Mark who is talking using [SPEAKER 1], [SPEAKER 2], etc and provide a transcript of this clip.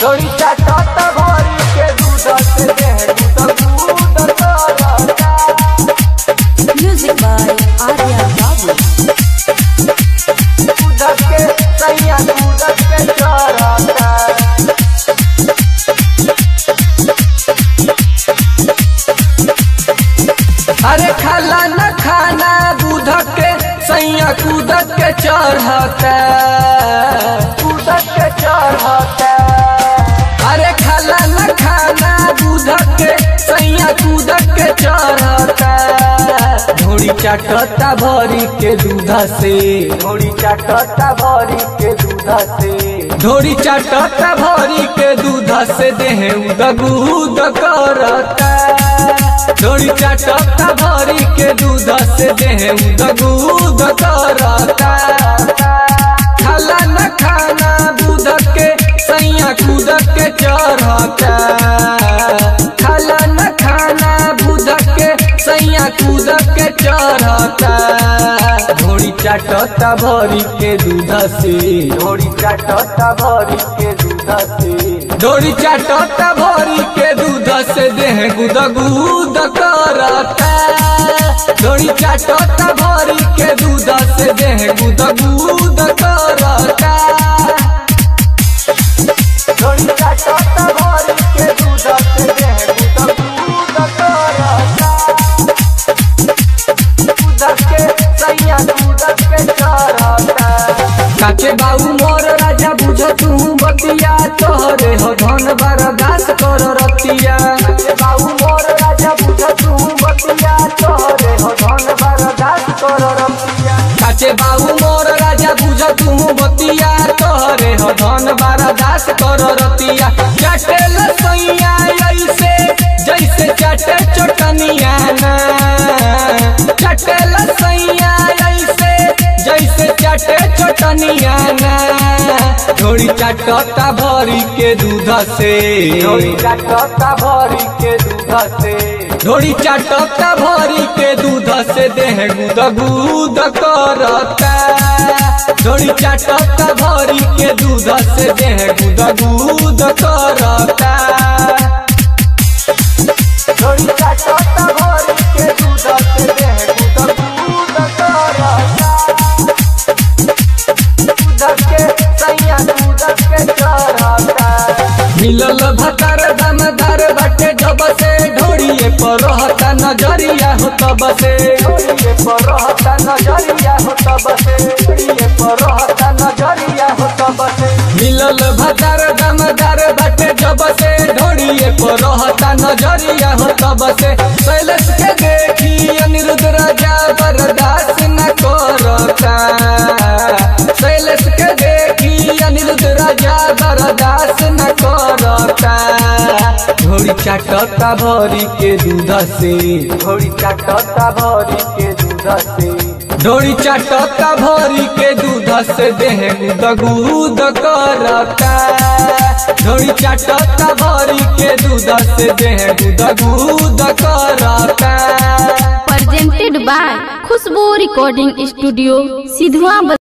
[SPEAKER 1] ढोरी चाटत भरी के दूध से देह दूध दूध करता
[SPEAKER 2] Music by Arya Babu.
[SPEAKER 1] दूध के सैया दूध के चरता अरे खाला न खाना दूध के सैया कूदत के चढ़ता कूदत के चढ़ता अरे खाला न खाना दूध के सैया कूदत के चढ़ता ढोड़ी चाटता भरी के दूध से ढोड़ी चाटता भरी के दूध से ढोड़ी चाटता भरी के दूध से देह उदगूद करता ढोड़ी चाटता भरी के दूध से देह उदगूद करता खाला न खाना दूध के सैया कूद के चढ़ता खाला न खाना दूध के सैया कूद के चढ़ता ढोड़ी चाटता भरी के दूध से ढोड़ी चाटता भरी के दूध से ढोड़ी चाटता भरी के दूध से देह गुद गुद करता ढोड़ी चाटता भरी के दूध से देह गुद गुद करता ढोड़ी चाटता भरी के दूध से देह गुद गुद करता दूध के सैया दूध के चढ़ता काके बाऊ मोर राजा बुझ तू बतिया तोहरे हो धन बरदास कर रतिया काके बाऊ मोर राजा बुझ तू बतिया तोहरे हो धन बरदास कर रतिया काके बाऊ मोर राजा बुझ तू बतिया तोहरे हो धन बरदास कर रतिया चटेल सैया ऐसे जैसे चटे चटनिया ना चटेल सैया ऐसे जैसे चटे चटनिया ना ढोड़ी चाटता भरी के दूध से ढोड़ी चाटता भरी के दूध से ढोड़ी चाटता भरी के दूध से देह गुद गुद करता ढोड़ी चाटता भरी के दूध से देह गुद गुद करता ढोड़ी चाटता भरी के दूध से देह गुद गुद करता दूध के सैया दूध के चढ़ता मिलल भतर दमदार बाटे जब से ढोड़िए पर रहता नजरिया हो तब से ढोड़िए पर रहता नजरिया हो तब से ढोड़िए पर रहता नजरिया हो तब से मिलल भतर दमदार बाटे जब से ढोड़िए पर रहता नजरिया हो तब से शैलेश के देखी अनिरुद्ध राजा बर्दाश्त न करता शैलेश के देखी अनिरुद्ध राजा बर्दाश्त न करता ढोड़ी चाटता भरी के दूध से ढोड़ी चाटता भरी के दूध से ढोड़ी चाटता भरी के दूध से देह गुद गुद करता ढोड़ी चाटता भरी के दूध से देह गुद गुद करता
[SPEAKER 3] presented by Khushbu Recording Studio, Sidhwa